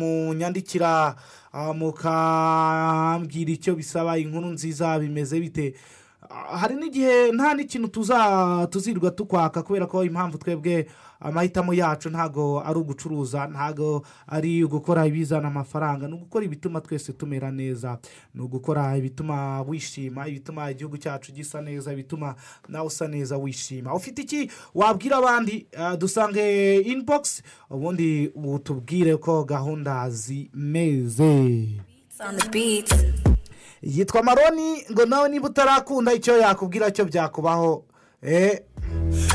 munyandikira mukambwira icyo bisaba inkuru nziza bimeze bite hari n'igihe nta n'ikintu tuzirwa tukwaka kubera ko impamvu twebwe amahitamo yacu ntabwo ari ugucuruza ntabwo ari ugukora ibizana amafaranga ni ugukora ibituma twese tumera neza ni ugukora ibituma wishima ibituma igihugu cyacu gisa neza ibituma nawe usa neza wishima ufite iki wabwira abandi dusange inibogisi ubundi tubwire ko gahunda zimeze yitwa maroni ngo nawe niba utarakunda icyo yakubwira cyo byakubaho eee